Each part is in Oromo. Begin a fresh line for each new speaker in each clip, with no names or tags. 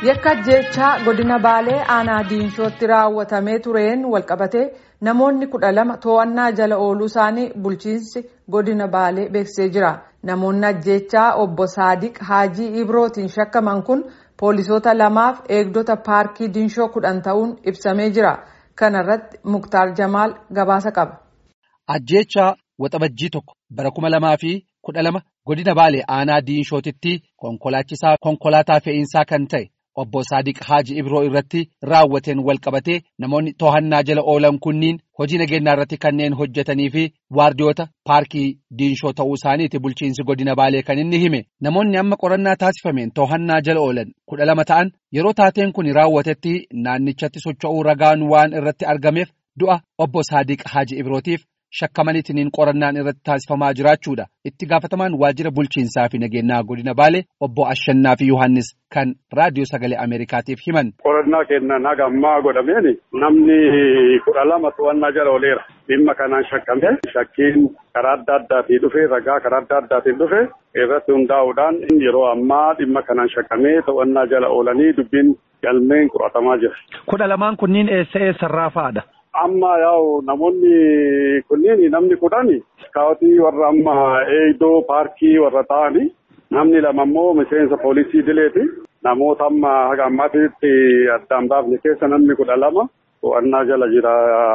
Yakka ajjeechaa godina Baalee aanaa Diinshootti raawwatamee tureen walqabatee namoonni kudha lama to'annaa jala ooluu isaanii bulchiinsi godina Baalee beeksisee jira. Namoonni ajjeechaa obbo Saadiq Haajii Ibrootiin shakkaman kun poolisoota lamaaf eegdota paarkii Diinshoo kudhan ta'uun ibsamee jira. Kana irratti Muktaar Jamaal gabaasa qaba.
Ajjeechaa waxabajjii tokko bara kuma lamaa fi kudha lama godina Baalee aanaa Diinshootitti konkolaachisaa konkolaataa fe'iinsaa kan ta'e. Obbo Saadiq Haaji Ibroo irratti raawwateen walqabatee namoonni to'annaa jala oolan kunniin hojii nageenyaa irratti kanneen hojjetanii fi waardiyoota paarkii diinshoo ta'uu isaaniiti bulchiinsi godina baalee kan inni hime namoonni amma qorannaa taasifameen to'annaa jala oolan kudha lama ta'an yeroo taateen kun raawwatetti naannichatti socho'uu ragaan waan irratti argameef du'a obbo Saadiq Haaji Ibrootiif shakkamaniitiin qorannaan irratti taasifamaa jiraachuudha itti gaafatamaan waajjira bulchiinsaa fi nageenyaa godina baalee obbo Ashannaa fi Yohaannis kan raadiyoo sagalee Ameerikaatiif himan.
Qorannaa kennan haga ammaa godhameen namni kudha lama to'annaa jala ooleera. Dhimma kanaan shakkame shakkiin karaa adda addaatiin dhufe ragaa karaa adda addaatiin dhufe irratti hundaa'uudhaan yeroo ammaa dhimma kanaan shakkamee to'annaa jala oolanii dubbiin galmeen qoratamaa jira.
Kudha lamaan kunniin eessa eessarraa fa'aadha?
Amma yaa'u namoonni kunniin namni kudhan kaawwatii warra amma eegdoo paarkii warra ta'anii namni lama immoo miseensa poolisii dileeti. Namoota amma haga ammaatitti addaan baafne keessa namni kudha lama to'annaa jala jira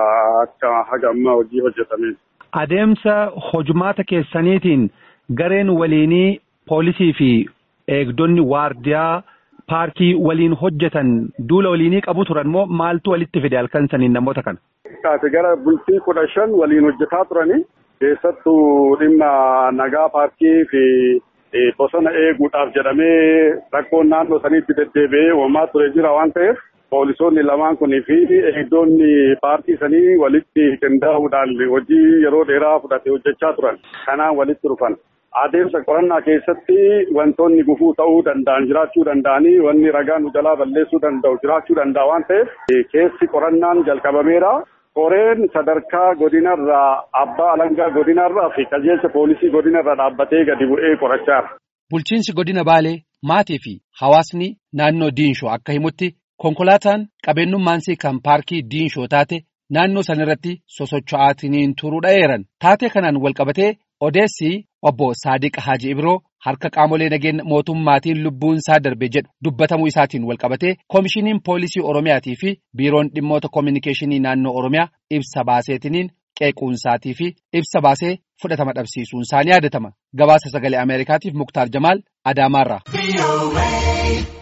akka haga ammaa hojii hojjetameen.
Adeemsa hojumaata keessaniitiin gareen waliinii poolisii fi eegdonni waardiyaa paarkii waliin hojjetan duula waliinii qabu turan moo maaltu walitti fide halkan saniin namoota kana?
Kaate gara bultii kudha shan waliin hojjetaa turanii keessattuu dhimma nagaa paarkii fi bosona eeguudhaaf jedhamee rakkoon naannoo saniitti deddeebi'ee uumamaa ture jira waan ta'eef poolisoonni lamaan kunii fi eegdonni paarkii sanii walitti qindaa'uudhaan hojii yeroo dheeraa fudhate hojjechaa turan kanaan walitti dhufan. Adeemsa qorannaa keessatti wantoonni gufuu ta'uu danda'an jiraachuu danda'anii wanni ragaa nu jalaa balleessuu danda'u jiraachuu danda'a waan ta'eef keessi qorannaan jalqabameera. Qoreen sadarkaa godinarraa abbaa alangaa godinarraa fi qajeelcha poolisii godinarraa dhaabbatee gadi bu'ee qorachaara.
Bulchiinsi godina Baalee maatii fi hawaasni naannoo Diinshoo akka himutti konkolaataan qabeenyummaansii kan paarkii Diinshoo taate naannoo sanarratti sosocho'aatiin turuu dha'eeran. Taatee kanaan walqabatee odeessi obbo Saadiq Haaji Ibroo harka qaamolee nageenya mootummaatiin lubbuun isaa darbe jedhu dubbatamuu isaatiin walqabatee koomishiniin poolisii Oromiyaatii fi biiroon dhimmoota koominikeeshinii naannoo Oromiyaa ibsa baaseetiniin qeequunsaatii fi ibsa baasee fudhatama dhabsiisuun isaanii yaadatama. Gabaasa sagalee Ameerikaatiif Muktaar Jamaal Adaamaarraa.